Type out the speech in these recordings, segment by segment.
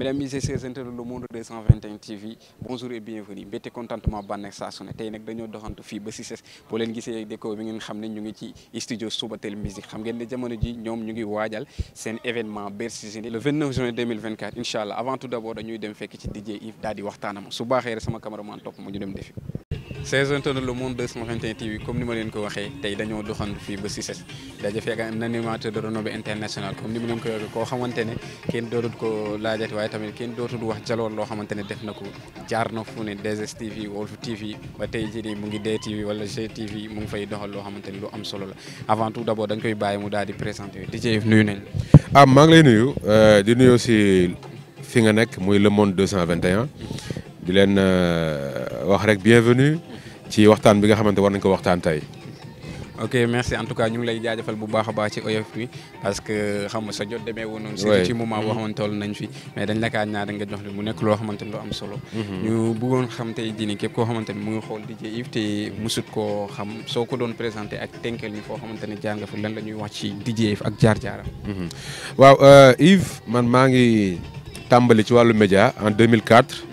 mesdames et messieurs internautes le monde 221 TV bonjour et bienvenue mbette contentement bànneex saa su ne tey nag dañoo doxantu fii ba Cissé boo leen gisee déco bi ngeen xam ne ñu ngi ci studio Subatel musique xam ngeen ne jamono ji ñoom ñu ngi waajal seen événement Bercy Jeunes le 29 juin 2024 incha allah avant tout d'abord dañuy dem fekk ci DJ Yves daal di waxtaanama su baaxee rek sama cameraman topp ma ñu dem defi saison tourne le monde 221 TV comme ni ma leen ko waxee tey dañoo doxantu fii ba Cissé daje fekk un animateur de renommée internationale comme ni ma leen ko waxee koo xamante ne kenn dootut ko laajati waaye tamit kenn dootul wax jaloor loo xamante ne def na ko jaar na fu ne 2STV Walf TV ba tey jii nii mu ngi DTV wala GTV mu ngi fay doxal loo xamante ne lu am solo la avant tout d'abord dañ koy bàyyi mu daal di présenter DJ Yves nuyu nañ ah maa ngi lay nuyu di nuyu aussi fi nga nekk muy le monde 221 di leen wax rek bienvenue ci waxtaan bi nga xamante war nañ ko waxtaan tey. ok merci en tout cas ñu ngi lay jaajëfal bu baax a baax ci oyof bi parce que xam nga sa jot demee woon noonu. oui ci moment boo xamante toll nañ fi. mais dañ la kaa ñaar nga jox li mu nekk loo xamante ni lu am solo. ñu bëggoon xam tey jii nii képp koo xamante ni mu ngi xool DJ Yves te musut koo xam soo ko doon présenté ak tenkel ni foo xamante ne jaar nga fi lan la ñuy wax ci DJ Yves ak jaar-jaaram. waaw Yves man maa ngi tàmbali ci wàllu média en 2004.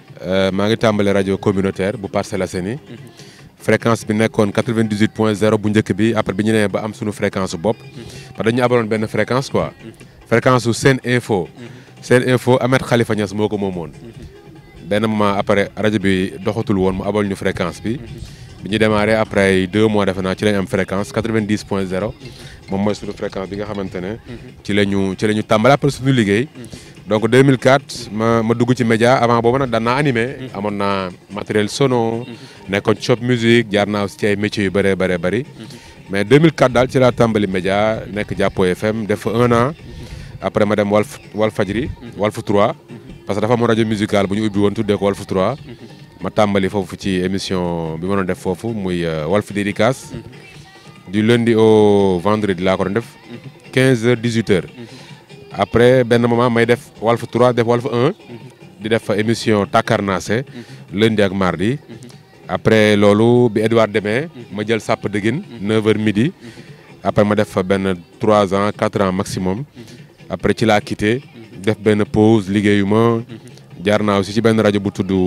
maa ngi tàmbali rajo communautaire bu Parcelles Assainies fréquence bi nekkoon 98 point 0 bu njëkk bi après bi ñu nee ba am suñu fréquence su bopp parce que dañu abaloon benn fréquence quoi fréquence su Sen Info Sen Info Ahmed Khalifa Niass moo ko moomoon benn moment après rajo bi doxatul woon mu abal ñu fréquence bi bi ñu démarré après deux mois defe naa ci lañ am fréquence 90 point 0 moom mooy suñu fréquence bi nga xamante ne ci la ñu ci la ñu tàmbali après suñu liggéey donc 2004 ma ma dugg ci média avant boobu nag daan naa animé. amoon naa matériel sono. nekkoon ci shop musique jaar naa aussi ci ay métiers yu bëree bëree bëri. mais 2004 daal ci laa tàmbali média nekk Jàppo FM def fa un an. après ma dem Walf Walf Fadjri. Walf 3. parce que dafa am rajo musicale bu ñu ubbi woon tuddee ko Walf 3. ma tàmbali foofu ci émission bi ma doon def foofu muy Walf dédicace. du lundi au vendredi laa ko doon def. 15 heures 18 heures. après benn moment may def Walf 3 def Walf 1 di def émission Takarnase lundi ak mardi après loolu bi Edouard demee ma jël sàpp dëggin 9h midi après ma def fa benn 3 ans 4 ans maximum après ci laa quitté def benn pause liggéeyu ma jaar naa aussi ci benn rajo bu tudd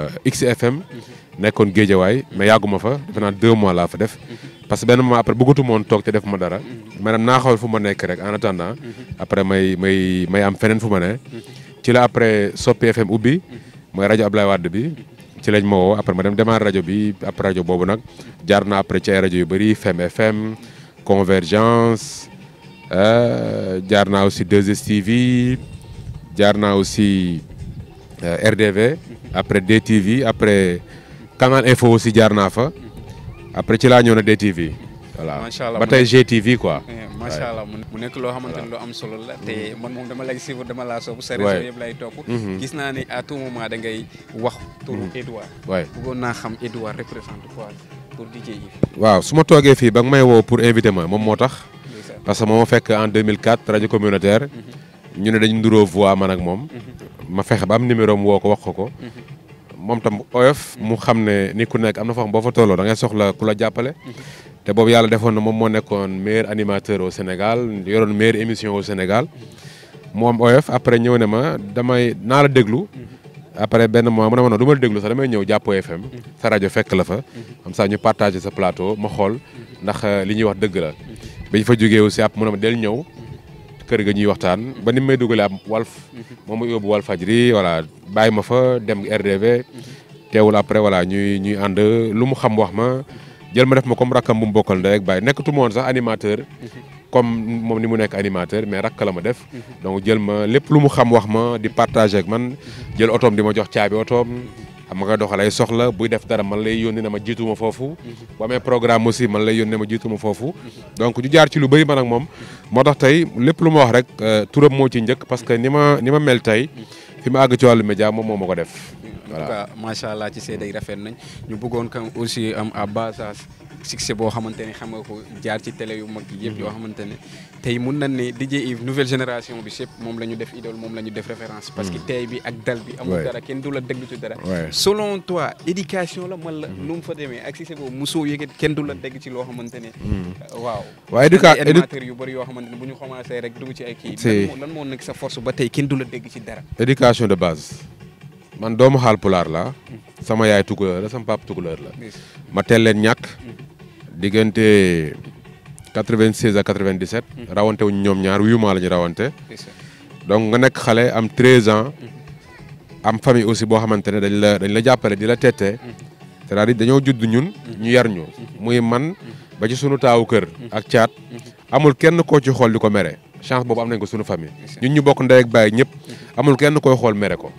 XFM nekkoon Géejawaay mais yàgguma fa defe naa 2 mois laa fa def parce que benn moment après bëggatu moon toog te def ma dara maanaam naa xool fu ma nekk rek en attendant après may may may am feneen fu ma ne ci la après Soppi FM ubbi mooy rajo Ablaye Wade bi ci lañ ma woo après ma dem démarrer rajo bi après rajo boobu nag jaar naa après ci ay rajo yu bëri Fem FM Convergence jaar naa aussi 2STV jaar naa aussi RDV après DTV après Canal Info aussi jaar naa fa après ci laa ñëw na DTV. voilà macha allah ba tey GTV quoi. macha allah mu nekk loo xamante ne lu am solo la te man moom dama lay suivre dama laa soobu sa réseau yëpp lay topp. gis naa ni à tout moment da ngay wax turu Edouard. waay bëggoon naa xam Edouard représente quoi pour DJ Yves. waaw su ma toogee fii ba nga may woo pour inviter ma moom moo tax. parce que moo ma fekk en 2004 rajo communautaire. ñu ne dañu nduroo voix man ak moom. ma fexe ba am numéro am woo ko wax ko ko. moom tam oyof mu xam ne ni ku nekk am na foo xam boo fa tolloo da ngay soxla ku la jàppale. te boobu yàlla defoon na moom moo nekkoon meilleur animateur au Sénégal yoroon meilleure émission au Sénégal. mu am oyof après ñëw ne ma damay naa la déglu. après benn mois mu ne ma non du ma la déglu sax damay ñëw Jàppo FM. sa rajo fekk la fa. comme ça ñu partagé sa plateau ma xool ndax li ñuy wax dëgg la. bi ñu fa jógee aussi après mu ne ma del ñëw. kër ga ñuy waxtaan ba ni may dugalee am Walf moom mu yóbbu Walf Fadjri voilà bàyyi ma fa dem RDV teewul après voilà ñuy ñuy ànd lu mu xam wax ma jël ma def ma comme rakkam bu mu bokkal ndey ak bàyyi nekkatu ma woon sax animateur comme moom ni mu nekk animateur mais rakk la ma def donc jël ma lépp lu mu xam wax ma di partager ak man jël otoom di ma jox caabi otoom xam nga doxal ay soxla buy def dara man lay yónni na ma jiituma foofu bu amee programme aussi man lay yónni na ma jiituma foofu donc ñu jaar ci lu bëri man ak moom moo tax tey lépp lu ma wax rek turam moo ci njëkk parce que ni ma ni ma mel tey fi ma àgg ci wàllu média moom moo ma ko def en tout cas macha allah ci seede yi rafet nañ ñu bëggoon kam aussi am à base succès boo xamante ne xam nga ko jaar ci télé yu mag yi yëpp yoo xamante ne tey mun nañ ne DJ Yves nouvelle génération bi yëpp moom la ñu def idole moom la ñu def référence parce que tey bi ak dal bi amul Ouais. dara kenn du la déglu ci dara Ouais. selon toi éducation la man la nu mu fa demee ak succès boobu mosoo yëget kenn du la dégg ci loo xamante ne waaw waaw éduca ay animateurs yu bëri yoo xamante ne bu ñu commencé rek dugg ci ay kii Si. lan moo lan moo nekk sa force ba tey kenn du la dégg ci dara éducation de base man doomu xaal pulaar la sama yaay tukulóor la sama papa tukulóor la ma teel leen ñàkk diggante 96 à 97 rawante wuñ ñoom ñaar huit mois la ñu rawante donc nga nekk xale am 13 ans am famille aussi boo xamante ne dañ la dañ la jàppale di la tette c'est-à-dire dañoo judd ñun ñu yar ñu muy man ba ci sunu taawu kër ak caat amul kenn koo ci xool di ko mere chance boobu am nañ ko sunu famille ñun ñu bokk ndey ak baay ñëpp amul kenn koy xool mere ko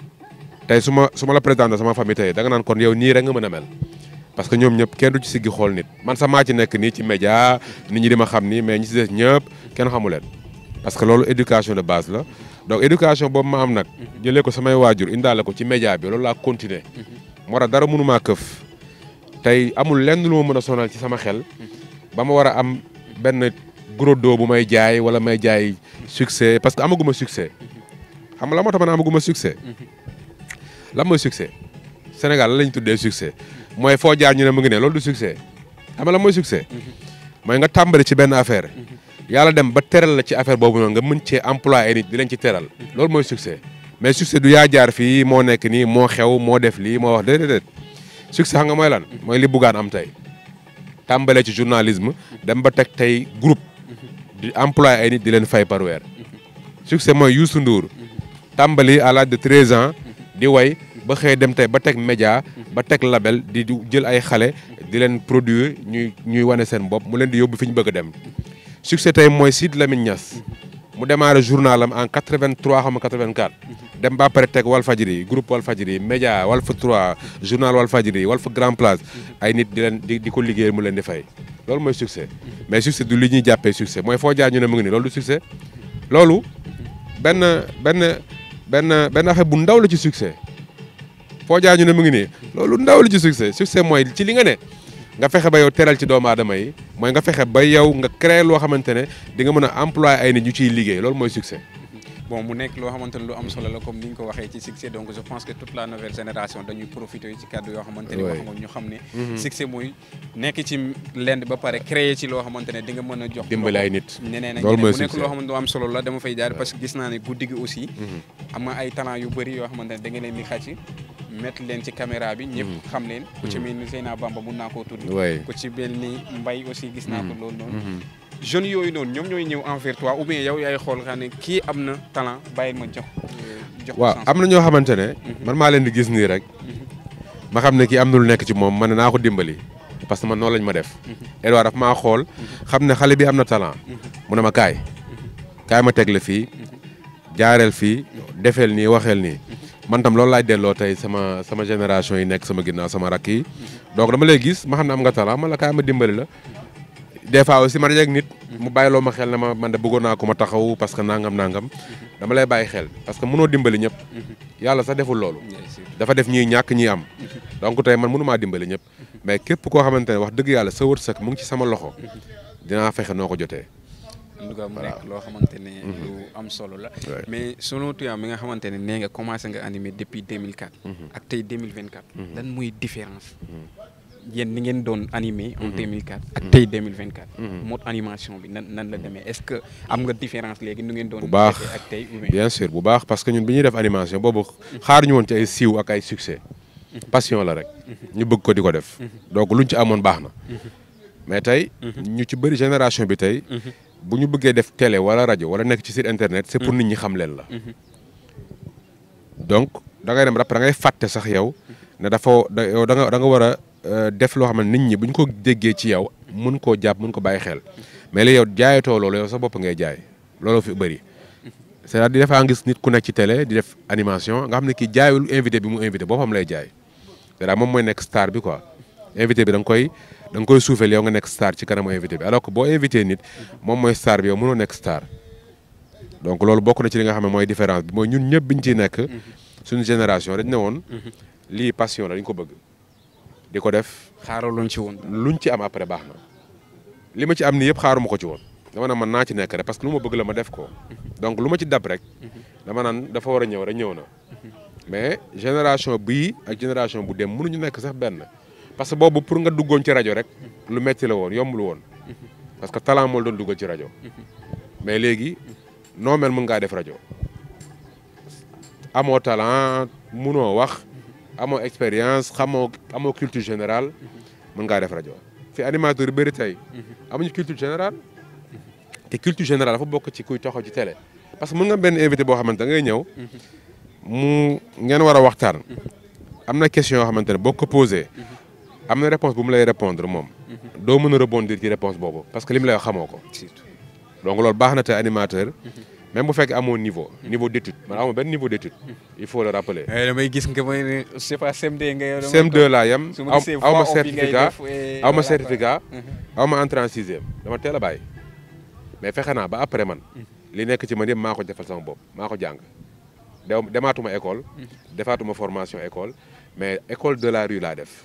tey su ma su ma la présenté sama famille tey da nga naan kon yow nii rek nga mën a mel parce que ñoom ñëpp kenn du ci siggi xool nit man sax maa ci nekk nii ci média nit ñi di ma xam nii mais ñi ci des ñëpp kenn xamu leen parce que loolu éducation de base la donc éducation boobu ma am nag jëlee ko samay waajur indaale ko ci média bi loolu laa continuer moo tax dara mënumaa këf tey amul lenn lu ma mën a sonal ci sama xel ba ma war a am benn gros dos bu may jaay wala may jaay succès parce que amaguma succès xam nga la moo tax man amaguma succès lan mooy succès Sénégal la lañ tuddee succès mooy foo jaar ñu ne mu ngi ne loolu du succès xam nga lan mooy succès mooy nga tàmbali ci benn affaire yàlla dem ba teral la ci affaire boobu noonu nga mën cee employé ay nit di leen ci teral loolu mooy succès mais succès du yaa jaar fii moo nekk nii moo xew moo def lii moo wax déedéet succès xam nga mooy lan mooy li buggaan am tey tàmbalee ci journalisme dem ba teg tey groupe di employé ay nit di leen fay par weer succès mooy Youssou Ndour tàmbali à l'âge de 13 ans di way ba xëy dem tey ba teg média ba teg label di di jël ay xale di leen produire ñuy ñuy wane seen bopp mu leen di yóbbu fi ñu bëgg a dem succès tey mooy Sidy Lamine Niass mu démarré journal am en 83 xam nga 84 dem ba pare teg Walfadjri groupe Walfadjri média Walf 3 journal Walfadjri Walf Grand Place ay nit di leen di di ko liggéey mu leen di fay loolu mooy succès mais succès du li ñuy jàppee succès mooy foo jaar ñu ne mu ngi nii loolu du succès loolu benn benn benn benn affaire bu ndaw la ci succès foo jaar ñu ne mu ngi nii loolu ndaw la ci succès succès mooy ci li nga ne nga fexe ba yow teral ci doomu aadama yi mooy nga fexe ba yow nga créer loo xamante ne di nga mën a employé ay nit ñu ciy liggéey loolu mooy succès. bon mu nekk loo xamante ne lu am solo la comme ni nga ko waxee ci succès donc je pense que toute la nouvelle génération dañuy profiter ci kàddu yoo xamante ne wax nga ñu xam ne succès mooy nekk ci lenn ba pare créer ci loo xamante ne di nga mën a jox dimbali ay nit ñeneen ak loolu ñeneen mooy mu nekk succès. loo xamante ne lu am solo la dama fay jaar parce que gis naa ne guddi gi aussi am na ay talent yu bëri yoo xamante ne da nga leen di xàcc mettre leen ci caméra bi ñëpp xam leen ku ci mel ni Seyna Bamba mun naa koo tudd Ouais. ku ci mel ni Mbaye aussi gis naa ko loolu noonu jeunes yooyu noonu ñoom ñooy ñëw envers toi ou bien yow yaay xool xam ne kii am na talent bàyyil ma jox jox ko waaw chance. am na ñoo xamante ne man maa leen di gis nii rek ma xam ne kii am na lu nekk ci moom ma ne naa ko dimbali parce que man noonu lañ ma def Edouard daf maa xool xam ne xale bi am na talent mu ne ma kaay kaay ma teg la fii jaareel fii defeel nii waxeel nii man tam loolu laay delloo tey sama sama génération yi nekk sama ginnaaw sama rakk yi donc dama lay gis ma xam ne am nga talent man la kaay ma dimbali la des fois aussi ma dajeeg nit mu bàyyiloo ma xel ne ma man de bëggoon naa ko ma taxaw parce que nangam nangam dama lay bàyyi xel parce que mënoo dimbali ñëpp yàlla sax deful loolu dafa def ñiy ñàkk ñiy am donc tey man mënumaa dimbali ñëpp mais képp koo xamante ne wax dëgg yàlla sa wërsëg mu ngi ci sama loxo dinaa fexe noo ko jotee en tout cas mu nekk loo xamante ne lu am solo la Ouais. mais selon toi mi nga xamante ne nee nga commencé nga animer depuis 2004 ak tey 2024 lan muy différence yéen ni ngeen doon animé en 2004 ak tey 2024 mode animation bi nan nan la demee est-ce que am nga différence léegi nu ngeen doon Bu baax. defee ak tey ou bien bien sûr bu baax parce que ñun bi ñuy def animation boobu xaaruñu woon ci ay siiw ak ay succès passion la rek ñu bëgg ko di ko def donc luñ ci amoon baax na mais tey ñu ci bëri génération bi tey bu ñu bëggee def télé wala rajo wala nekk ci site internet c'est pour nit ñi xam leen la donc da ngay dem rap da ngay fàtte sax yow ne dafa da yow da nga da nga war a euh, def loo xam ne nit ñi bu ñu ko déggee ci yow mun koo jàpp mun ko bàyyi xel mais li yow jaayatoo loolu yow sa bopp ngay jaay looloo fi bëri c'est-à-dire dafaa gis nit ku nekk ci télé di def animation nga xam ne kii jaayul invité bi mu invité boppam lay jaay c'est-à-dire moom mooy nekk star bi quoi invité bi da nga koy da nga koy suufeel yow nga nekk star ci kanamu invité bi alors que boo invité nit moom mooy star bi yow mënoo nekk star donc loolu bokk na ci li nga xam ne mooy différence bi mooy ñun ñëpp biñ ciy nekk suñu génération dañ ne woon lii passion la dañ ko bëgg di ko def xaaraloon ci woon. luñ ci am après baax na li ma ci am nii yëpp xaaruma ko ci woon dama naan man naa ci nekk rek parce que lu ma bëgg la ma def ko donc lu ma ci dab rek dama naan dafa war a ñëw rek ñëw na mais génération bii ak génération bu dem mënuñu nekk sax benn parce que boobu pour nga duggoon ci rajo rek lu metti la woon yombul woon parce que talent moo doon duggal ci rajo mais léegi noo mel mën ngaa def rajo amoo talent munoo wax amoo expérience xamoo amoo culture générale mën ngaa def rajo fi animateur yu bëri tey amuñu culture générale te culture générale dafa bokk ci kuy taxaw ci télé parce que mën nga benn invité boo xamante da ngay ñëw mu ngeen war a waxtaan am na question yoo xamante ne boo ko posé am na réponse bu mu lay répondre moom doo mën a rebondir ci réponse boobu parce que li mu lay wax xamoo ko donc loolu baax na te animateur même bu fekkee amoo niveau niveau d'étude man amoo benn niveau d'étude il faut le rappeler damay gis nga may ne je sais pas CM2 nga yow. CM2 laa yem su ma gisee aw ma voix off yi ngay certificat def, eh, aw ma voilà, certificat quoi. aw ma entrée en sixième dama teel a bàyyi mais fexe naa ba après man li nekk ci man yëpp maa ko defal sama bopp maa ko jàng dew demaatuma école defaatuma formation école mais école de la rue laa def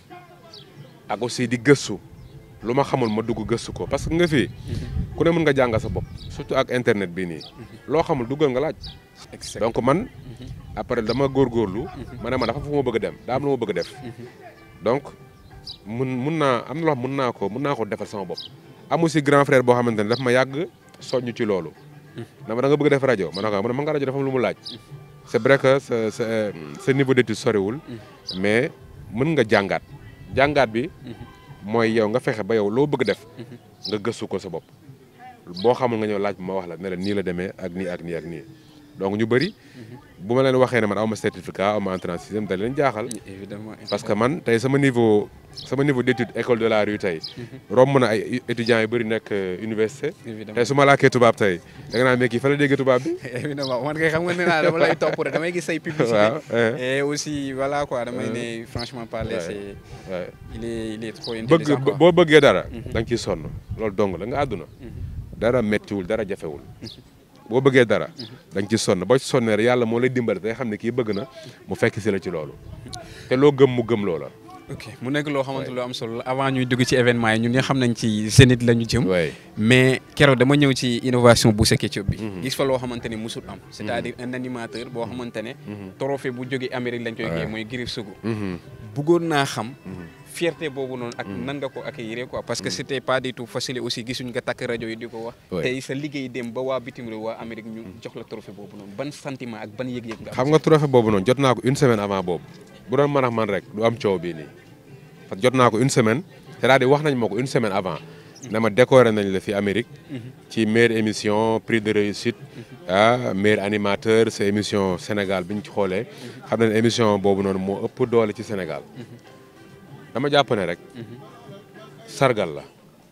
ak aussi di gëstu lu ma xamul ma dugg gëstu ko parce que nga fii ku ne mën nga jàngal sa bopp surtout ak internet bii nii loo xamul duggal nga laaj Exact. donc man après dama góorgóorlu ma ne ma dafa fu ma bëgg a dem daa am lu ma bëgg a def donc mun mun naa am na loo xam mun naa ko mun naa ko defal sama bopp amu si grand frère boo xamante ne daf ma yàgg soññ ci loolu dama da nga bëgg def rajo ma ne ko ma ne ma nga rajo dafa am lu mu laaj c'est vrai que sa sa sa niveau d'étude soriwul mais mën nga jàngaat jàngaat bi mooy yow nga fexe ba yow loo bëgg def nga gëstu ko sa bopp boo xamul nga ñëw laaj ma wax la ne la nii la demee ak nii ak nii ak nii donc ñu bëri bu ma leen waxee ne man aw ma certificat aw ma entrée en sixième da leen jaaxal évidemment parce que man tey sama niveau sama niveau d'étude école de la rue tey romb na ay étudiants yu bëri nekk euh, université évidemment tey su ma làkkee tubaab tey da nga naan mais kii fa la déggee tubaab bi évidemment man kay xam nga ne naa dama lay topp rek damay gis say publicité waaw eh, et aussi voilà quoi damay ne franchement parler Ouais. c'est ouais. il est il est trop bëgg intelligent quoi. boo bëggee dara da nga ciy sonn loolu dong la nga àdduna dara méttiwul dara jafewul boo bëggee dara da nga ci sonn boo ci sonnee rek yàlla moo lay dimbali day xam ne kii bëgg na mu fekk si la ci loolu te loo gëm mu gëm loola ok mu nekk loo xamante lu am solo la avant ñuy dugg ci événement yi ñun ñi xam nañ ci Zénith la ñu jëm waay mais keroog dama ñëw ci innovation Boucher Ketchup bi gis fa loo xamante ne musul am c'est-à-dire un animateur boo xamante ne trophée bu jógee Amérique lañ koy kii mooy Griff Sougou bëggoon naa xam fierté boobu noonu ak nan nga ko accueillir quoi parce que c'était pas du tout facile aussi gisuñ nga takk rajo yi di ko wax Ouais. tey sa liggéey dem ba waa bitim réew waa Amérique ñu jox la trophée boobu noonu ban sentiment ak ban yëg-yëg nga am xam nga trophée boobu noonu jot naa ko une semaine avant boobu bu doon man ak man rek du am coow bii nii parce que jot naa ko une semaine c'est-à-dire wax nañ ma ko une semaine avant ne ma décoré nañ la fi Amérique ci meilleure émission prix de réussite ah meilleur animateur sa émission Sénégal bi ñu ci xoolee xam nañ émission boobu noonu moo ëpp doole ci Sénégal dama jàpp ne rek sargal la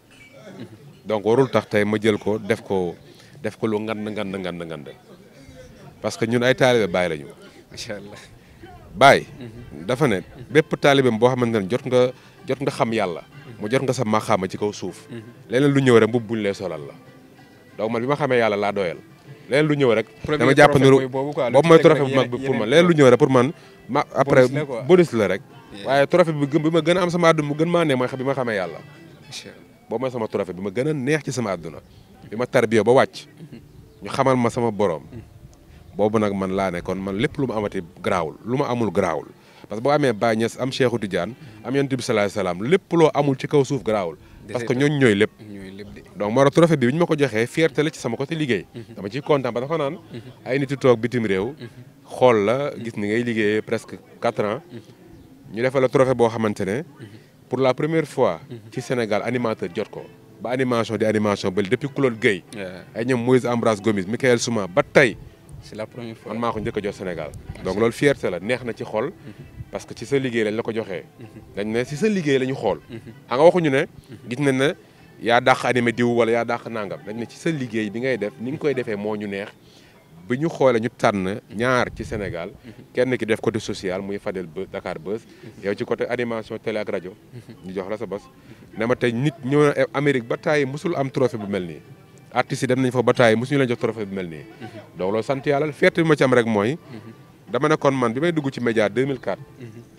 donc warul tax tey ma jël ko def ko def ko lu ngand ngand ngand ngand parce que ñun ay taalibe Baay lañu macha allah Baay dafa ne bépp taalibeem boo xamante ne jot nga jot nga xam yàlla mu jot nga sa maxaama ci kaw suuf leneen lu ñëw rek mbubb buñ lay solal la donc man bi ma xamee yàlla laa doyal leneen lu ñëw rek dama jàpp ne trophée mooy boobu quoi, lu boobu ci mooy teg trophée rek bu mag bi yeneen- pour man yeneen leneen lu ñëw rek pour man ma après Bonus la quoi. bonus la rek Yeah. waaye trophée bi gën bi ma gën a am sama àdduna mu gën maa ne mooy xam bi ma xamee yàlla macha allah boobu mooy sama trophée bi ma gën a neex ci sama àdduna bi ma tarbiyo ba wàcc ñu xamal ma sama borom boobu nag man laa ne kon man lépp lu ma amati garaawul lu ma amul garaawul parce que boo amee Baye Niass am Cheikhou Tidiane am Yonent bi salaay salaam lépp loo amul ci kaw suuf garaawul parce que ñooñu ñooy lépp ñooy lépp de donc moo tax trophée bi bi ñu ma ko joxee fierté la ci sama côté liggéey dama ciy kontaan ba dafa naan ay nit yu toog bitim réew xool la gis ni ngay liggéeyee presque quatre ans ñu defal la trophée boo xamante ne pour la première fois ci Sénégal animateur jot ko ba animation di animation ba depuis Claude Guèye Yeah. ay ñoom Moïse Ambroise Gomis Michael Souma ba tey c'est la première fois man maa ko njëkk a jot Sénégal donc loolu fierté la neex na ci xol parce que ci sa liggéey lañ la ko joxee dañ ne ci sa liggéey la ñu xool xam nga waxuñu ne gis nañ ne yaa dàq animé diw wala yaa dàq nangam dañ ne ci sa liggéey bi ngay def ni nga koy defee moo ñu neex bi ñu xoolee ñu tànn ñaar ci Sénégal kenn ki def côté social muy Fadel Buzz Dakar Buzz yow ci côté animation télé ak rajo ñu jox la sa bos ne ma tey nit ñëw na Amérique ba tàyyi musul am trophée bu mel nii artistes yi dem nañ fa ba tàyyi musuñu leen jox trophée bu mel nii donc loolu sant yàlla fierté bi ma ci am rek mooy dama ne kon man bi may dugg ci média 2004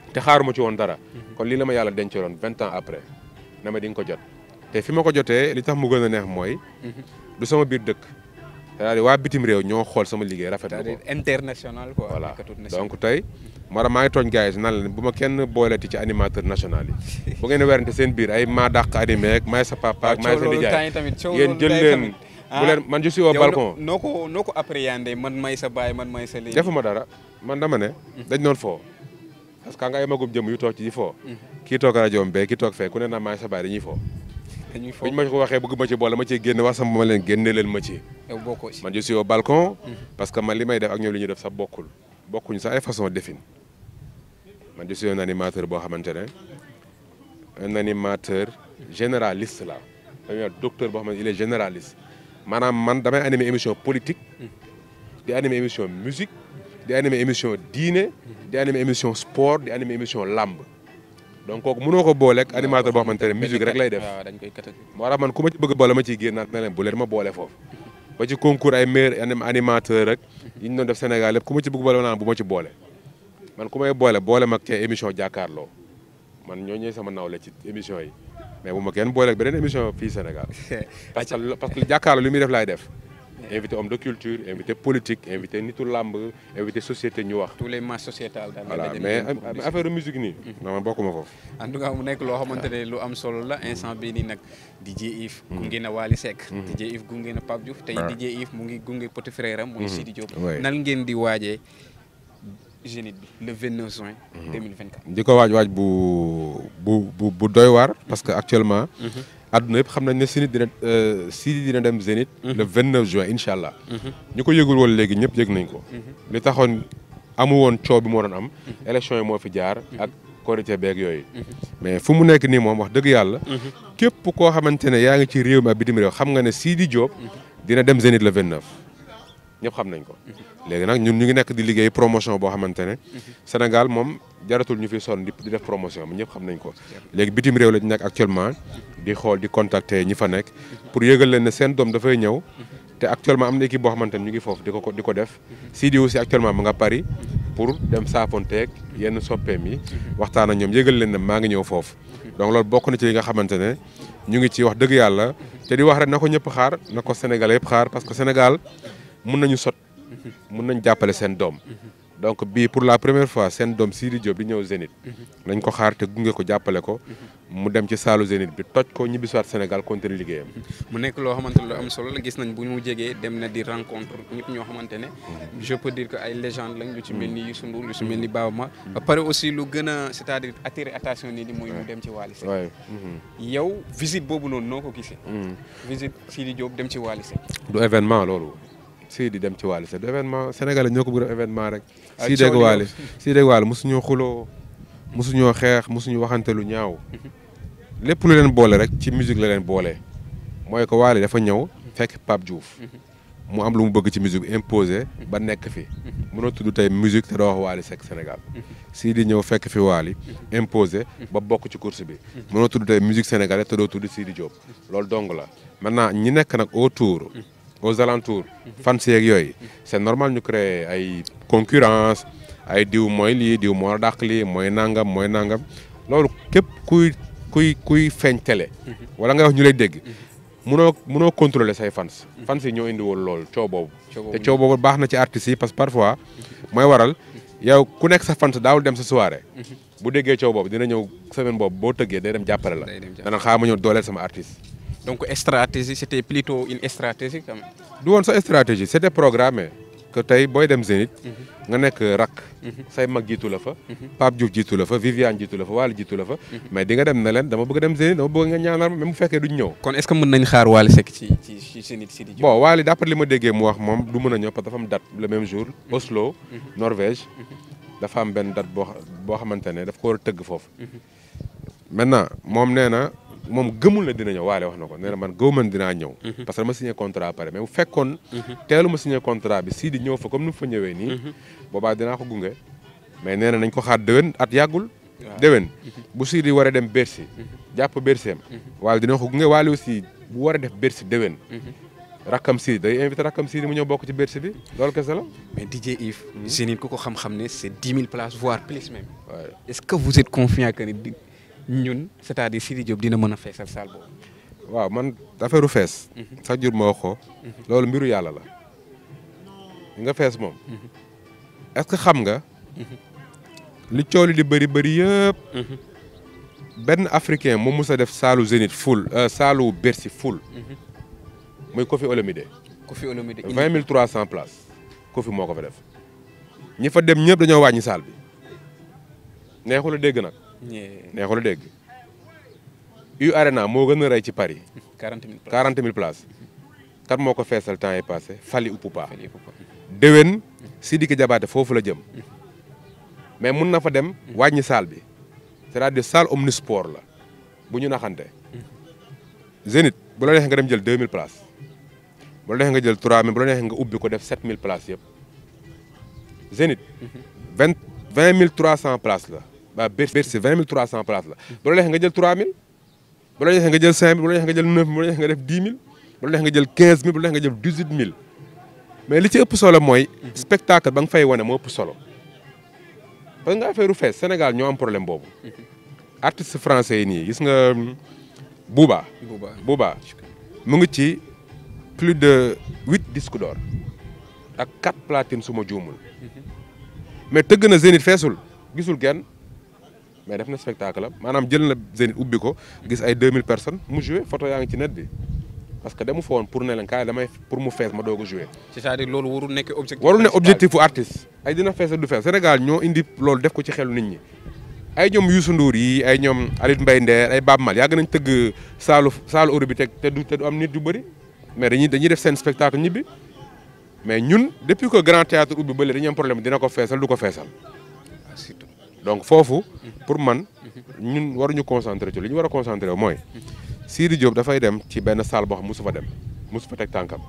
te xaaruma ci woon dara kon lii la ma yàlla dencaloon vingt ans après na ma di nga ko jot te fi ma ko jotee li tax mu gën a neex mooy du sama biir dëkk c'est-à-dire waa bitim réew ñoo xool sama liggéey rafetlu ko c'est-à-dire international quoi. voilà nekkatut national. donc tey moo tax maa ngi tooñ gars yi nan leen bu ma kenn booleti ci animateur national yi bu ngeen werante seen biir ay maa dàq animé ak maay sa papa ak maay sa coow loolu temps nijaay yi tamit coow yéen loolu jël temps yi leen tamit. bu leen man je suis au yow balcon noo ko noo ko appréhendé man may sa baay man may sa léegi. defuma dara man dama ne dañ doon foo parce que nga ay magum jëm yu toog ci di foo kii toog rajo bee kii toog fee ku ne naa maay sa baay dañuy foo dañuy biñ foog ma ko waxee bëgg ma ci boole ma ciy génne wax sama ma leen génne leen ma ci yow bokkoo ci. man je suis au balcon parce que man li may def ak ñoom li ñuy def sax bokkul bokkuñu sax ay façon defin man je suis un animateur boo xamante ne un animateur généraliste la dañuy wax docteur boo xamante il est généraliste maanaam man damay animer émission politique di animer émission musique di animer émission diine di animer émission sport di animer émission làmb donc kooku mënoo ko booleeg animateur boo xamante ne musique rek lay def waaw dañ koy kat moo tax man ku ma ci bëgg boole ma ciy génnaat ne leen bu leen ma boole foofu ba ci concours ay meilleur anim- animateur rek yi ñu doon def Sénégal lépp ku ma ci bëgg boole ma naan bu ma ci boole man ku may boole boole ma kee émission jàkkaarloo man ñoo ñëw sama nawle ci émission yi mais bu ma kenn boole ak beneen émission fii Sénégal parce que parce que jàkkaarloo li muy def laay def invité homme de culture invité politique invité nitu làmb invité société ñu wax tous les masses sociétales daal. voilà dañuy mais dem pour affaire musique nii non man bokkuma foofu en tout cas mu nekk loo xamante ne lu am solo la instant bii nii nag DJ Yves gunge na Wally Seck DJ Yves gunge na Pape Diouf tey waaw. DJ Yves mu ngi gunge petit frère am muy Sidi Diop Ouais. nan ngeen di waajee Zénith bi le 29 juin 2024 di ko waaj waaj bu bu bu bu doy waar parce que actuellement àdduna yëpp xam nañ ne Zénith dina Sidi dina dem Zénith le 29 juin incha allah ñu ko yëgul woon léegi ñëpp yëg nañ ko li taxoon amu woon coow bi moo doon am élection yi moo fi jaar ak korité beeg yooyu mais fu mu nekk nii moom wax dëgg yàlla képp koo xamante ne yaa ngi ci réew mi ak bitim réew xam nga ne Sidi Diop dina dem Zénith le 29 ñëpp xam nañ ko léegi nag ñun ñu ngi nekk di liggéey promotion boo xamante ne Sénégal moom jaratul ñu fi sonn di di def promotion bi ñëpp xam nañ ko léegi bitim réew la ñu nekk actuellement di xool di contacter ñi fa nekk pour yëgal leen ne seen doom dafay ñëw te actuellement am na équipe boo xamante ne ñu ngi foofu di ko ko di ko def Sidi aussi actuellement mu nga Paris pour dem saafonteeg yenn soppeem yi waxtaan ak ñoom yëgal leen ne maa ngi ñëw foofu donc loolu bokk na ci li nga xamante ne ñu ngi ci wax dëgg yàlla te di wax rek na ko ñëpp xaar na ko Sénégal yëpp xaar parce que Sénégal mun nañu sot mun nañ jàppale seen doom donc bii pour la première fois seen doom Sidi Diop di ñëw Zénith nañ ko xaar te gunge ko jàppale ko mu dem ci saalu Zénith bi toj ko ñibbisiwaat Sénégal continuer liggéeyam mu nekk loo xamante ne lu am solo la gis nañ bu ñu jegee dem na di rencontre ñëpp ñoo xamante ne je peux dire que ay légende lañ lu ci mel ni Youssou Ndour lu ci mel ni Baaba Ma ba pare aussi lu gën a c'est-à-dire attirer attention nit ñi mooy mu dem ci Wally Seck waaye yow visite boobu noonu noo ko gisee visite Sidi Diop dem ci Wally Seck du événement loolu Sidi dem ci Wally Seck du événement Sénégalais ñoo ko bëgg a événement rek Ay Sidi ak coow li Wally Sidi ak Wally mosuñoo xuloo mosuñoo xeex mosuñu waxante lu ñaaw lépp lu leen boole rek ci musique la leen boole mooy ko Wally dafa ñëw fekk Pape Diouf mu am lu mu bëgg ci musique bi imposé ba nekk fi mënoo tudd tey musique te doo wax Wally Seck Sénégal Sidi ñëw fekk fi Wally imposé ba bokk ci course bi mënoo tudd tey musique sénégalaise te doo tudd Sidi Diop loolu dong la maintenant ñi nekk nag autour aux alentours fans yeeg yooyu c'est normal ñu créer ay concurrence ay diw mooy lii diw moo dàq lii mooy nangam mooy nangam loolu képp kuy kuy kuy feeñ télé wala nga wax ñu lay dégg munoo munoo contrôler say fans fans yi ñoo indi woon loolu coow boobu te coow boobu baax na ci artistes yi parce que parfois mooy waral yow ku nekk sa fans daawul dem sa soirée bu déggee coow boobu dina ñëw semaine boobu boo tëggee day dem jàppale la Day dem jàppale. dana xaar ma ñëw dooleel sama artiste donc stratégie c'était plutôt une stratégie quand même du woon sa stratégie c'était programmé que tey booy dem Zénith nga nekk rak say mag jiitu la fa Pape Diouf jiitu la fa Viviane jiitu la fa Wally jiitu la fa mais di nga dem ne leen dama bëgg dem Zénith dama bëgg nga ñaanal ma même bu fekkee duñ ñëw kon est-ce que mën nañ xaar Wally Seck ci ci ci Zénith Sidi Diop bon Wally d'après li ma déggee mu wax moom du mën a ñëw parce que dafa am date le même jour Oslo Norvège dafa am benn date boo xa- boo xamante ne daf ko war a tëgg foofu maintenant moom nee na moom gëmul ne dina ñëw Wally wax na ko nee na man gëw man dinaa ñëw parce que dama signé contrat pare mais bu fekkoon teelu ma signé contrat bi Sidi ñëw fa comme ni mu fa ñëwee nii boobaa dinaa ko gunge mais nee na nañ ko xaar déwén at yàggul Waaw. déwén bu Sidi war a dem Bercy jàpp Bercy am Wally dina ko gunge Wally aussi bu war a def Bercy déwén rakkam Sidi day invité rakkam Sidi mu ñëw bokk ci Bercy bi loolu kese la. mais DJ Yves. Zénith ku ko xam-xam ne c' est dix mille places voire plus même. waaye est ce que vous êtes confiant que ni di ñun c' est à dire Sidi Diop dina mën a feesal salle boobu. waaw man affaire u fees. chaque jour ma wax ko. loolu mbiru yàlla la. nga fees moom. est ce que xam nga. li coow li di bëri bëri yëpp. benn africain moom mës a def saalu Zénith full saalu Bercy full. muy Koffi Olomide. Koffi Olomide indi vingt mille trois cent places Koffi moo ko fa def. ñi fa dem ñëpp dañoo wàññi saal bi. neexul a dégg nag. ñee neexul a dégg. U Arena moo gën a rey ci Paris. quarante mille places. quarante mille places. kan moo ko feesal temps yi passé Fally Ipupa. Fallait pas. déwén Sidiki Diabaté foofu la jëm. mais mun na fa dem wàññi saal bi. c'est-à-dire salle omnisport la bu ñu naxante. Zénith bu la neexee nga dem jël 2000 places. bu la neexee nga jël 3000 bu la neexee nga ubbi ko def 7000 places yëpp. Zénith. vingt vingt mille trois cent places la. waa Bercy vingt mille trois cent places la. bu la neexee nga jël 3000. bu la neexee nga jël 5000 bu la neexee nga jël 9000 bu la neexee nga def 10 000. bu la neexee nga jël 15000 bu la neexee nga jël 18000. mais li ci ëpp solo mooy. spectacle ba nga fay wane moo ëpp solo. parce que nga affaire fees Sénégal ñoo am problème boobu. artistes français yi nii gis nga Booba. Booba. Booba mu ngi ci plus de huit disques d'or ak quatre platines su ma juumul. mais tëgg na Zénith feesul gisul kenn mais def na spectacle am maanaam jël na Zénith ubbi ko gis ay 2000 personnes mu joué photo yaa ngi ci net bi parce que demu fa woon pour ne leen kaay damay pour mu fees ma doog a joué. c' est à dire loolu warul nekk objectif. warul ne principal. objectif fu artiste ay dina fees du fees Sénégal ñoo indi loolu def ko ci xelu nit ñi ay ñoom Youssou Ndour yi ay ñoom Alit Mbaye Nder ay Baaba Maal yàgg nañ tëgg saalu saalu Europe bi te te du te du am nit yu bëri mais dañuy dañuy def seen spectacle ñibbi mais ñun depuis que Grand Théâtre ubbi ba léegi dañuy am problème dina ko feesal du ko feesal Ah, surtout. donc foofu pour man ñun waruñu concentré ci li ñu war a concentré wu mooy Sidi Diop dafay dem ci benn salle boo xam mosu fa dem mosu fa teg tànkam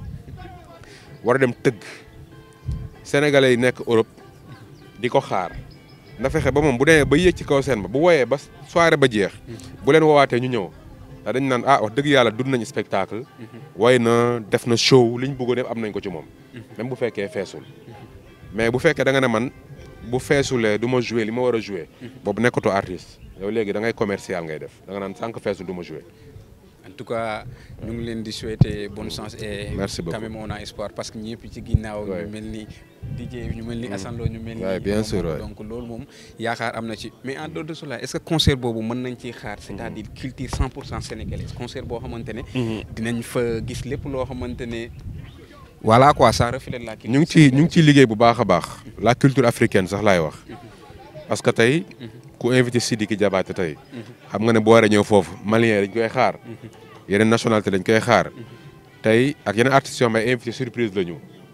war a dem tëgg sénégalais yi nekk Europe di ko xaar na fexe ba moom bu demee ba yéeg ci kaw seen ba bu woyee ba soirée ba jeex bu leen woowaatee ñu ñëw ndax dañ naan ah wax dëgg yàlla dund nañu spectacle way na def na show li ñu bëggoon def am nañ ko ci moom même bu fekkee feesul mais bu fekkee da nga ne man bu feesulee du ma joué li ma war a joué boobu nekkatoo artiste yow léegi da ngay commercial ngay def da nga naan sànq feesul du ma joué en tout cas ñu ngi leen di souhaiter bonne chance et Merci beaucoup. quand même on a espoir parce que ñëpp ci ginnaaw Ouais. ñu mel ni DJ ñu mel ni Assane Lo ñu mel ni Ouais, bien moom, sûr, ouais. donc loolu moom yaakaar am na ci mais en dehors de cela est ce que concert boobu mën nañ ciy xaar c' est à dire culture 100 pour cent sénégalaise concert boo xamante ne dinañ fa gis lépp loo xamante ne voilà quoi ça reflète la culture ñu ngi ci ñu ngi ciy liggéey bu baax a baax la culture africaine sax laay wax parce que tey ku invité Sidiki Diabaté tey xam nga ne boo waree ñëw foofu malien dañ koy xaar yeneen nationalité dañ koy xaar tey ak yeneen artistes yoo xam ne ay invité surprise la ñu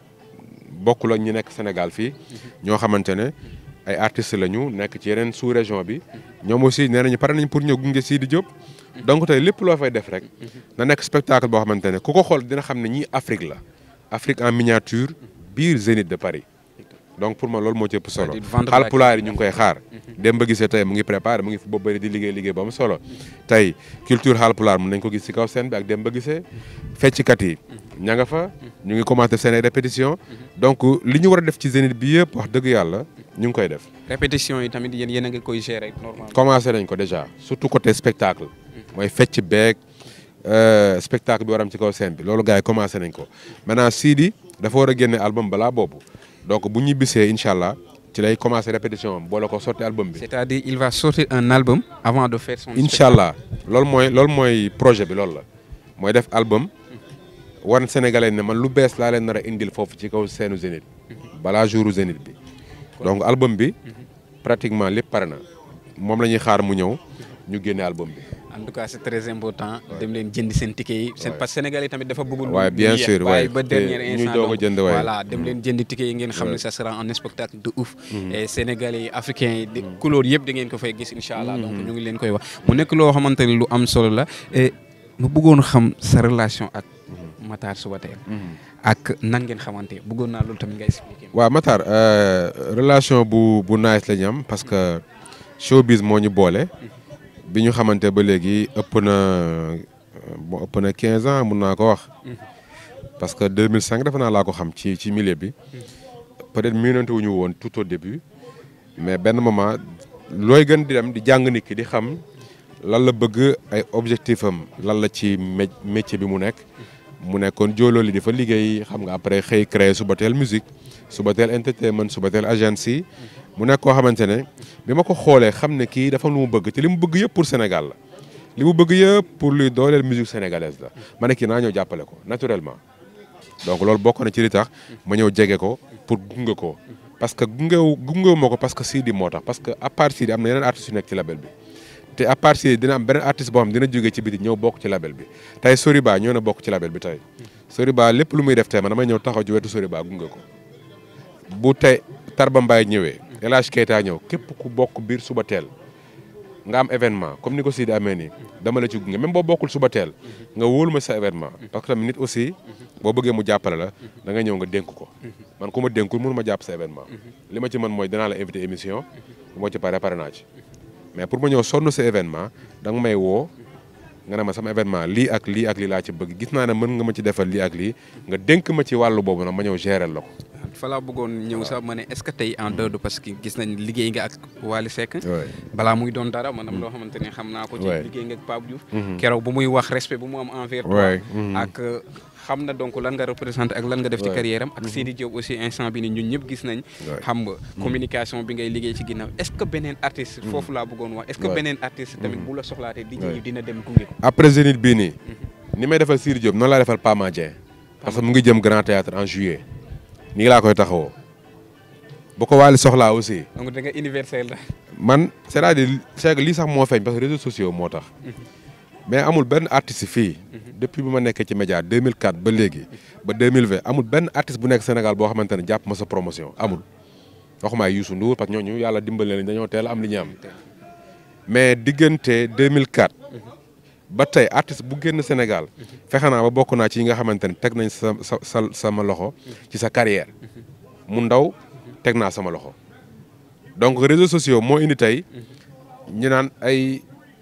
bokkul ak ñi nekk Sénégal fii ñoo xamante ne ay artistes la ñu nekk ci yeneen sous région bi ñoom aussi nee nañu pare nañ pour ñëw gunge Sidi Diop donc tey lépp loo fay def rek na nekk spectacle boo xamante ne ku ko xool dina xam ne ñii Afrique la Afrique en miniature biir Zénith de Paris donc pour man loolu moo ci ëpp solo C'est-à-dire vendre la Haalpulaar yi ñu ngi koy xaar dem ba gisee tey mu ngi préparé mu ngi fu boobu bëri di liggéey liggéey ba am solo tey culture Haalpulaar mun nañ ko gis ci kaw scène bi ak dem ba gisee fecckat yi ña nga fa ñu ngi commencé seen ay répétition donc li ñu war a def ci Zénith bi yëpp wax dëgg yàlla ñu ngi koy def répétition yi tamit yéen yéen a ngi koy gérer normalement commencé nañ ko déjà surtout côté spectacle mooy fecc beeg euh, spectacle bi waram ci kaw scène bi loolu gars yi commencé nañ ko maintenant Sidi dafa war a génne album balaa boobu donc bu ñibbisee incha allah ci lay commencé répétition am boole ko sorti album bi c' est à dire il va sortir un album avant de faire son incha allah loolu mooy loolu mooy projet bi loolu la mooy def album wan sénégalais ne man lu bees laa leen nar a indil foofu ci kaw seenu Zénith balaa jouru Zénith bi donc album bi pratiquement lépp pare na moom la ñuy xaar mu ñëw ñu génne album bi en tout cas c' est très important dem leen jënd seen ticket yi seen parce que sénégalais tamit dafa bëggul Ouais, bien sûr, waaye ouais. ba dernier Te ñuy instant doog a donc, jënd, ouais. voilà dem leen jënd ticket yi ngeen xam ne Ouais. ça sera un spectacle de ouf et sénégalais yi africains yi di couleur yëpp da ngeen ko fay gis incha allah donc ñu ngi leen koy wax mu nekk loo xamante ne lu am solo la et ma bëggoon xam sa relation ak Matar Subatel ak nan ngeen xamante bëggoon naa loolu tamit nga expliquer waaw Matar euh, relation bu bu nice la ñu am parce que showbiz moo ñu boole bi ñu xamante ba léegi ëpp na bon ëpp na 15 ans mun naa ko wax parce que 2005 defe naa laa ko xam ci ci milieu bi peut-être miinante wuñu woon tout au début mais benn moment looy gën di dem di jàng nit ki di xam lan la bëgg ay objectif am lan la ci mé métier bi mu nekk mu nekkoon joolooli di fa liggéey xam nga après xëy créer Subatel musique Subatel entertainment Subatel agency mu nekk koo xamante ne bi ma ko xoolee xam ne kii dafa lu mu bëgg te li mu bëgg yëpp pour Sénégal la li mu bëgg yëpp pour luy dooleel musique sénégalaise la ma ne kii naa ñëw jàppale ko naturellement donc loolu bokk na ci li tax ma ñëw jege ko pour gunge ko parce que gungewu gungewu ma ko parce que Sidi moo tax parce que à part Sidi am na yeneen artistes yu nekk ci label bi te à part Sidi dina am beneen artiste boo xam dina jógee ci biti ñëw bokk ci label bi tey Soriba ñëw na bokk ci label bi tey Soriba lépp lu muy def tey man damay ñëw taxaw ci wetu Soriba gunge ko bu tey Tarba Mbaye ñëwee El Hadj Keita ñëw képp ku bokk biir suba teel nga am événement comme ni ko Sidi amee nii dama la ci gunge même boo bokkul suba teel nga wóolu ma sa événement parce que tamit nit aussi boo bëggee mu jàppale la da nga ñëw nga dénk ko man ku ma dénkul mënu ma jàpp sa événement li ma ci mën mooy dinaa la invité émission bu ma ci pare pare naa ci mais pour ma ñëw sonn sa événement da nga may woo nga ne ma sama événement lii ak lii ak lii laa ci bëgg gis naa ne mën nga ma ci defal lii ak lii nga dénk ma ci wàllu boobu nag ma ñëw gérer la ko fa laa bëggoon ñëw sax ma ne est-ce que tey en dehors de parce que gis nañ liggéey nga ak Wally Seck balaa muy doon dara maanaam loo xamante ne xam naa ko ci liggéey nga ak Pape Diouf keroog bu muy wax respect bu mu am envers toi ak xam na donc lan nga représenté ak lan nga def ci carrière am ak Sidi Diop aussi instant bi ni ñun ñëpp gis nañ xam nga communication bi ngay liggéey ci ginnaaw est-ce que beneen artiste foofu laa bëggoon wax est-ce que beneen artiste tamit bu la soxlaatee di ñu dina dem gunge ko après Zénith bii nii ni may defal Sidi Diop noonu laa defal Pama Dieng parce que mu ngi jëm Grand Théâtre en juillet nii laa koy taxawoo bu ko Wally soxlaa aussi. donc da nga universel la. man c'est-à-dire c'est que lii sax moo feeñ parce que réseaux sociaux moo tax. mais amul benn artiste fii. depuis bi ma nekkee ci média 2004 ba léegi. ba 2020 amul benn artiste bu nekk Sénégal boo xamante ne jàpp ma sa promotion amul. waxuma ay Youssou Ndour parce que ñooñu yàlla dimbali leen dañoo teel am li ñu am. mais diggante 2004. ba tey artiste bu génn Sénégal. fexe naa ba bokk naa ci yi nga xamante ne teg nañ sa sa sa sama loxo. ci sa carrière. mu ndaw teg naa sama loxo. donc réseaux sociaux moo indi tey. ñu naan ay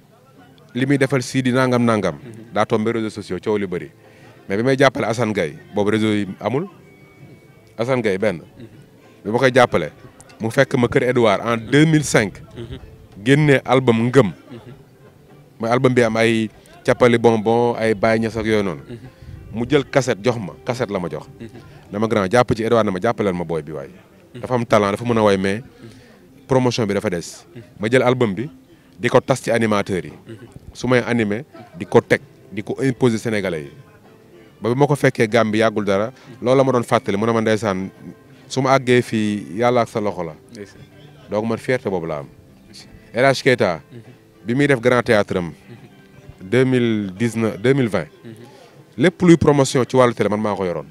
li muy defal sii di nangam nangam. daa tombé réseaux sociaux coow li bëri. mais bi may jàppale Assane Gaye boobu réseau yi amul. Assane Gaye benn. bi ma koy jàppale. mu fekk ma kër Edouard en 2005. génne album ngëm. mooy album bi am ay. cappali bonbon ay Baye Niass ak yooyu noonu mu jël cassette jox ma cassette la ma jox dama grand jàpp ci Edouard na ma jàppaleel ma booy bi waay dafa am talent dafa mën a way mais promotion bi dafa des ma jël album bi di ko tas ci animateurs yi su may animé di ko teg di ko imposer sénégalais yi ba bi ma ko fekkee Gambie yàggul dara loolu la ma doon fàttali mu ne ma ndeysaan su ma àggee fii yàlla ak sa loxo la donc man fierté boobu la am El Hadj Keita bi muy def grand théâtre am deux mille dix neuf deux mille vingt lépp luy promotion ci wàllu télé man maa ko yoroon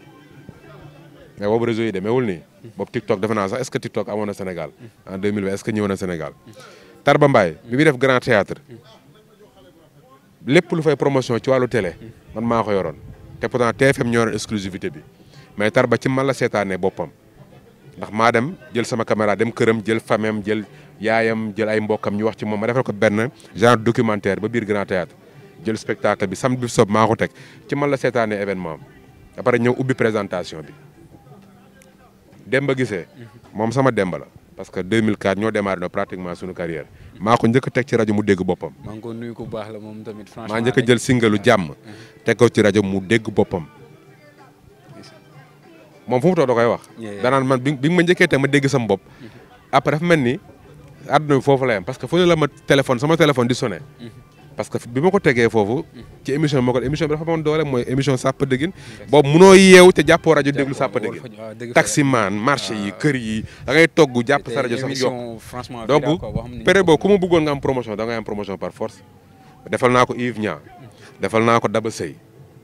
mais boobu réseau yi demeewul nii boobu TikTok defe naa sax est-ce que TikTok amoon na Sénégal en deux mille vingt est-ce que ñëwoon na Sénégal Tarba Mbaye bi muy def grand théâtre lépp lu fay promotion ci wàllu télé man maa ko yoroon te pourtant TFM ñoo yoroon exclusivité bi mais Tarba ci man la seetaanee boppam ndax maa dem jël sama caméra dem këram jël famem jël yaayam jël ay mbokkam ñu wax ci moom ma defal ko benn genre documentaire ba biir grand théâtre jël spectacle bi samedi bi sob maa ko teg ci man la seetaanee événement am après ñëw ubbi présentation bi Demba gisee moom sama Demba la parce que 2004 ñoo démarré no pratiquement suñu carrière maa ko njëkk a teg ci rajo mu dégg boppam. maa ngi ko nuyu ku baax la moom tamit franchement. maa njëkk a jël singalu jàmm teg ko ci rajo mu dégg boppam moom fu mu toog da koy wax. danaan man bi bi ma njëkkee teg ma dégg sama bopp. après dafa mel ni àdduna bi foofu la yam parce que fu ne la ma téléphone sama téléphone di sonné. parce que bi ma ko tegee foofu ci émission bi ma ko émission bi dafa amoon doole mooy émission sàpp dëggin boobu munoo yeew te jàppoo rajo déglu sàpp dëggin taximan marché yi kër yi da ngay togg jàpp sa rajo sax yokk donc période boobu ku ma bëggoon nga am promotion da ngay am promotion par force defal naa ko Yves Niang defal naa ko Daba Sey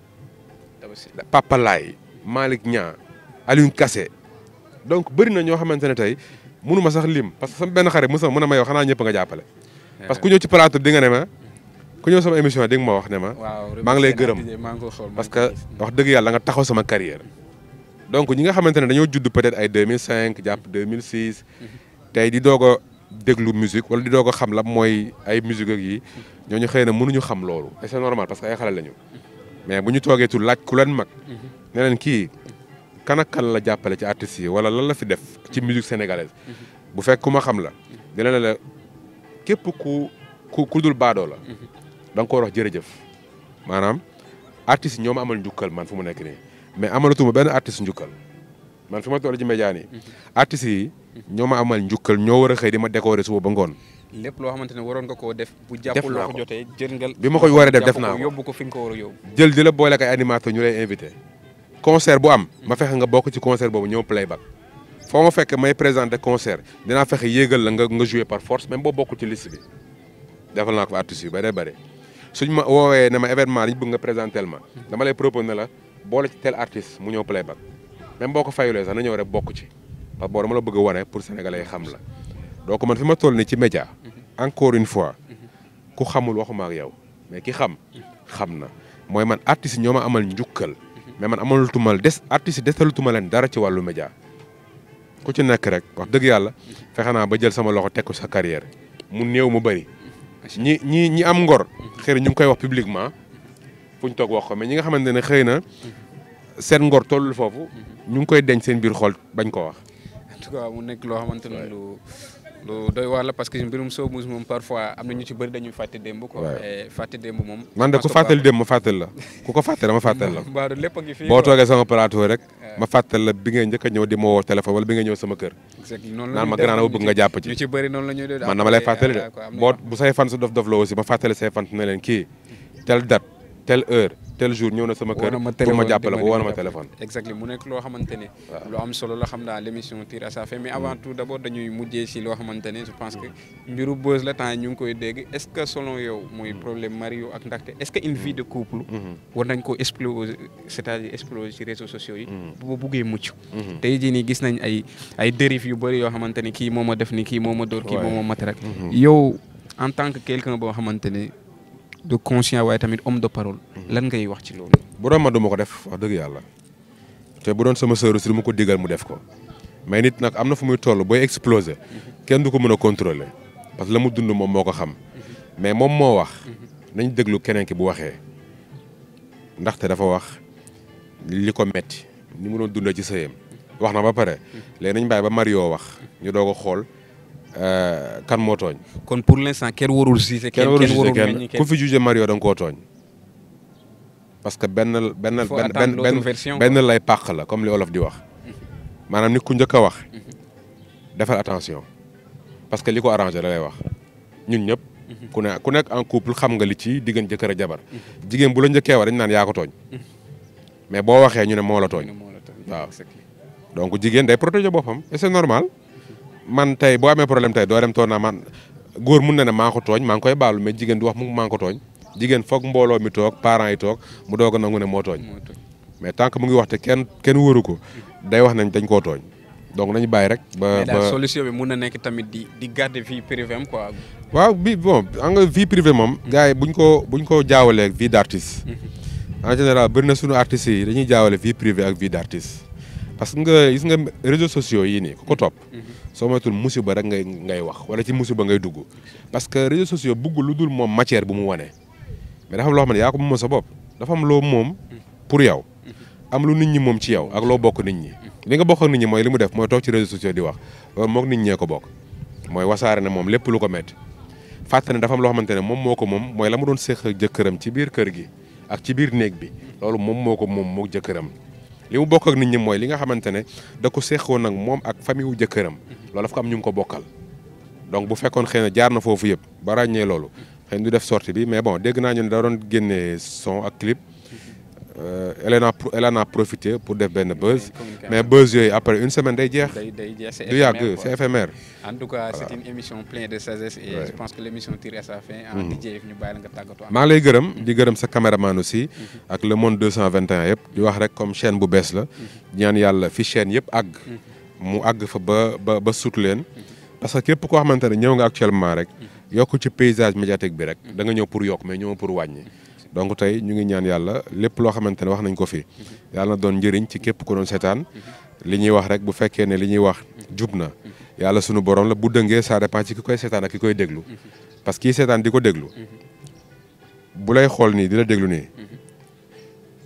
Papa Laay Malick Niang Alioune Kassé donc bëri na ñoo xamante ne tey mënu ma sax lim parce que sama benn xarit mu sax mën a ma yow xanaa ñëpp nga jàppale parce que ku ñëw ci plateau di nga ne ma ku ñëw sama émission di nga ma wax ne ma maa ngi lay gërëm parce que wax dëgg yàlla nga taxaw sama carrière donc ñi nga xamante ne dañoo judd peut-être ay 2005 jàpp 2006 tey di doog a déglu musique wala di doog a xam la mooy ay musique ak yi ñooñu xëy na mënuñu xam loolu et c'est normal parce que ay xale lañu mais bu ñu toogee tu laaj ku leen mag ne leen kii kan ak kan la jàppale ci artistes yi wala lan la fi def ci musique sénégalaise bu fekk ku ma xam la dina ne la képp ku ku ku dul baadoo la da nga ko war a wax jërëjëf maanaam artistes yi ñoo ma amal njukkal man fu mu nekk nii mais amalatuma benn artiste njukkal man fi ma toll ci média nii artistes yi ñoo ma amal njukkal ñoo war a xëy di ma décorer suba ba ngoon lépp loo xamante ne waroon nga koo def bu Def jàppul naa loo ko ko. jotee jël nga bi ma koy waree def def jàpp naa ko ko. yóbbu ko fi nga ko war a yóbbu jël di la boole ak ay animateur ñu lay invité concert bu am ma fexe nga bokk ci concert boobu ñëw playback foo ma fekk may présenter concert dinaa fexe yéegal la nga nga jouer par force même boo bokkul ci liste bi defal naa ko fa artistes yu bëree bëri suñ ma woowee ne ma événement li ñu bëgg nga présentel ma dama lay proposer ne la boole ci tel artiste mu ñëw playback même boo ko fayulee sax na ñëw rek bokk ci parce que boo dama la bëgg a wane pour sénégalais yi xam la donc man fi ma toll nii ci média encore une fois ku xamul waxuma ak yow mais ki xam xam na mooy man artistes yi ñoo ma amal njukkal mais man amalutuma des artistes yi desalutuma leen dara ci wàllu média ku ci nekk rek wax dëgg yàlla fexe naa ba jël sama loxo teg ko sa carrière mu néew mu bëri ñi ñi ñi am ngor xëy na ñu ngi koy wax publiquement fu ñu toog wax ko mais ñi nga xamante ne xëy na seen ngor tollul foofu ñu ngi koy denc seen biir xol bañ ko wax en tout cas mu nekk loo xamante ne lu lu doy waar la parce que mbirum showbiz moom parfois am na ñu ci bëri dañuy fàtte démb quoi Ouais. et fàtte démb moom man de ku fàttali dem ma fàttali la ku ko fàttali ma fàttali la mbaaru lépp a ngi fii boo quoi. toogee sama plateau rek ma fàttali la bi ngay njëkk a ñëw di ma woo téléphone wala bi nga ñëw sama kër exactement noonu la naan ñuy ma def, grand dama ñu bëgg ci- nga jàpp ci ñu ci bëri noonu la ñuy def man dama lay après, fàttali de ah, quoi, am na boo yoo bu say fan su dof dof la aussi ma fàttali say fan ne leen kii telle date telle heure tel jour ñëw na sama woo kër na ma pour ma téléphone, jàppale di ko woo na ma jàppale. téléphone exactement mu nekk loo xamante ne Waaw. lu am solo la xam naa l' émission tire à sa fin mais avant tout d' abord dañuy mujjee si loo xamante ne je pense que mbiru buzz la temps yi ñu ngi koy dégg est ce que selon yow mooy problème Mario ak ndaxte est ce que une vie de couple war nañ ko exploser c' est à dire exploser ci réseaux sociaux yi bu ba buggee mucc tey jii nii gis nañ ay ay dérives yu bëri yoo xamante ne kii moo ma def ni kii moo ma dóor kii Ouais. moo ma mat rek yow en tant que quelqu'un boo xamante ne de conscient waaye tamit homme de parole lan ngay wax ci loolu bu doon ma du ma ko def wax dëgg yàlla te bu doon sama sœur si du ma ko digal mu def ko mais nit nag am na fu muy toll booy exploser kenn du ko mën a contrôler parce que la mu dund moom moo ko xam mais moom moo wax nañ déglu keneen ki bu waxee ndaxte dafa wax li ko metti ni mu doon dundee ci sëyam wax na ba pare léegi nañ bàyyi ba Mario wax ñu doog a xool euh, kan moo tooñ kon pour l' instant kenn warul gisee kenn warul jugé meññi kenn ku fi jugé Mario da nga koo tooñ parce que benn benn faut benn attendre benn l'autre benn version, benn lay pàq la comme li olof di wax maanaam nit ku njëkk a wax defal attention parce que li ko arrangé da lay wax ñun ñëpp ku ne ku nekk en couple xam nga li ci diggante jëkkër ak jabar jigéen bu la njëkkee wax dañu naan yaa ko tooñ mais boo waxee ñu ne moo la tooñ waaw donc jigéen day protéger boppam et c'est normal man tey boo amee problème tey doo dem toog naa man góor mun na ne maa ko tooñ maa ngi koy baalu mais jigéen du wax mu maa ngi ko tooñ jigéen foog mbooloo mi toog parents yi toog mu doog a nangu ne moo tooñ mais tant que mu ngi wax te kenn kenn wëru ko day wax nañ dañ koo tooñ donc nañu bàyyi rek. ba mais daal ba solution bi mun na nekk tamit di di garder vie privée am quoi. waaw bi bon xam nga vie privée moom. gars yi buñ ko buñ ko jaawalee vie d' artiste. en général bëri na suñu artistes yi dañuy jaawale vie privée ak vie d' artiste. parce que nga gis nga réseaux sociaux yii nii ku ko topp. soo moytul musiba rek ngay ngay wax wala ci musiba ngay dugg. parce que réseaux sociaux bugg lu dul moom matière bu mu wane. mais dafa am loo xam ne yaa ko moom sa bopp dafa am loo moom pour yow. am lu nit ñi moom ci yow ak loo bokk nit ñi. li nga bokk ak nit ñi mooy li mu def mooy toog ci réseaux sociaux di wax loolu moog nit ñee ko bokk. mooy wasaare ne moom lépp lu ko métti fàtte ne dafa am loo xamante ne moom moo ko moom mooy la mu doon séq ak jëkkëram ci biir kër gi ak ci biir néeg bi loolu moom moo ko moom moog jëkkëram li mu bokk ak nit ñi mooy li nga xamante ne da ko séqoon nag moom ak famille wu jëkkëram loolu daf ko am ñu ngi ko bokkal donc bu fekkoon xëy na jaar na foofu yëpp ba ràññee loolu xëy na du def sortie bi mais bon dégg naa ñu ne da doon génnee son ak clip elle en a elle en a profité pour def benn buzz mais buzz yooyu après une semaine day jeex day day jeex du yàgg c'est éphémère en tout cas c'est une émission pleine de sagesse et je pense que l' émission tire à sa fin en DJ ñu bàyyi la nga tàggatoo maa ngi lay gërëm di gërëm sa caméraman aussi ak le monde 221 yëpp di wax rek comme chaîne bu bees la ñaan yàlla fi chaîne yëpp àgg mu àgg fa ba ba ba sut leen parce que képp koo xamante ne ñëw nga actuellement rek yokk ci paysage médiatique bi rek da nga ñëw pour yokk mais ñëw pour wàññi donc tey ñu ngi ñaan yàlla lépp loo xamante ne wax nañ ko fi yàlla na doon njëriñ ci képp ku doon seetaan li ñuy wax rek bu fekkee ne li ñuy wax jub na yàlla sunu borom la bu dëngee ça dépend ci ki koy seetaan ak ki koy déglu parce que kii seetaan di ko déglu bu lay xool nii di la déglu nii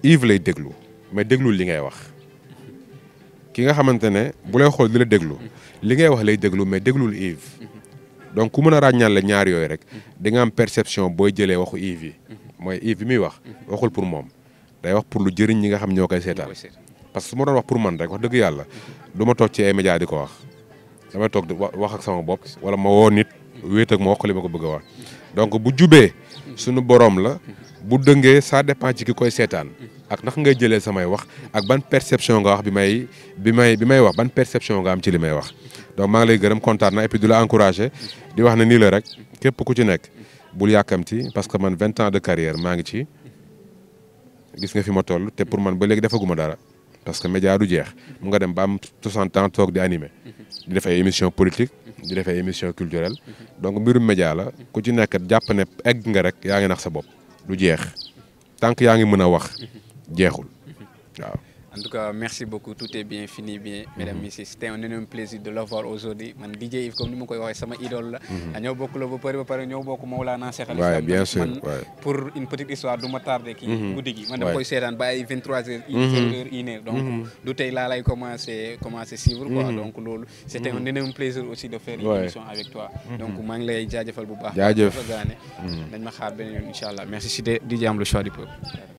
Yves lay déglu mais déglul li ngay wax ki nga xamante ne bu lay xool di la déglu li ngay wax lay déglu mais déglul Yves donc ku mën a ràññal la ñaar yooyu rek di nga am perception booy jëlee waxu Yves yi mooy Yves bi muy wax waxul pour moom day wax pour lu jëriñ ñi nga xam ñoo koy seetaan parce que su ma doon wax pour man rek wax dëgg yàlla du ma toog ci ay médias di ko wax damay toog di wax ak sama bopp wala ma woo nit wéet ak ma wax ko li ma ko bëgg a wax donc bu jubee suñu boroom la bu dëngee ça dépend ci ki koy seetaan ak ndax ngay jëlee samay wax ak ban perception nga wax bi may bi may bi may wax ban perception nga am ci li may wax donc maa ngi lay gërëm kontaan na et puis du la encouragé di wax ne nii la rek képp ku ci nekk bul yàkkamti parce que man vingt ans de carrière maa ngi ci gis nga fi ma toll te pour man ba léegi defaguma dara parce que média du jeex mu nga dem ba am 60 ans toog di animé di def ay émission politique di def ay émission culturelle donc mbirum média la ku ci nekk jàpp ne egg nga rek yaa ngi nax sa bopp du jeex tant que yaa ngi mën a wax jeexul waaw. En tout cas, merci beaucoup. Tout est bien fini, bien, mesdames et messieurs. C'était un énorme plaisir de l'avoir aujourd'hui. Man DJ Yves, comme nous m'avons dit, c'est ma idole. Nous beaucoup le beau nous avons beaucoup Maulana Cheikh Ouais, bien sûr. ouais. Pour une petite histoire, du ma tardé qui goudi gi. Man dama koy sétane ba ay 23h, 1h, 1h. Donc du tay la lay commencer commencer suivre quoi. Donc lolu c'était un énorme plaisir aussi de faire une Ouais. émission avec toi. Donc maa ngi lay jaajëfal bu baax. Jaajëf. Dañ ma xaar beneen yoon inchallah. Merci c'était DJ am le choix du peuple.